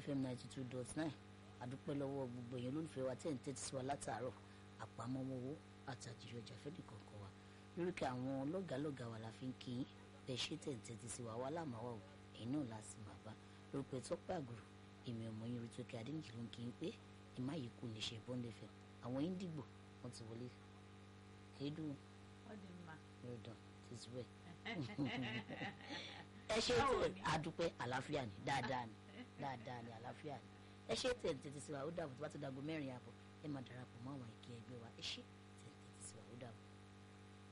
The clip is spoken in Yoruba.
fm ninety two dot nine àdúpẹ́ lọ́wọ́ gbogbo èèyàn olólùfẹ́ wa tẹ̀ ń tẹ́tí sí wa látàárọ̀ àpamọ́wọ́ owó àtàjìrì ọjà fẹ́ẹ́ kọ̀ọ̀kan wa lórúkọ àwọn lọ́gàálọ́gàá wa la fi ń kí bẹ́ẹ̀ ṣe tẹ̀ ń tẹ́tí sí wa wá lámàwá o èyí náà la sì máa bá lórúkọ ìtọ́pẹ́ àgùrù èmi ọmọ yín rí tókè adéǹjì ló ń kí n pé ẹ má yìí kú lè ṣe bọ́ńdẹ̀fẹ̀ àwọn índìgbò wọ́n ti wọlé kéédùn Ọ dị mma. lọ́dọ̀ ti ti wẹ̀ ẹ ṣe tẹ àdúpẹ́ àlàáfíà ni dáadáa ni dáadáa ni àlàáfíà ni ẹ ṣe tẹ tètè sí wa ó dàbò tó bá ti dàgbò mẹ́rin àbọ̀ ẹ máa darapọ̀ mọ́ àwọn ìkí ẹgbẹ́ wa ẹ ṣe.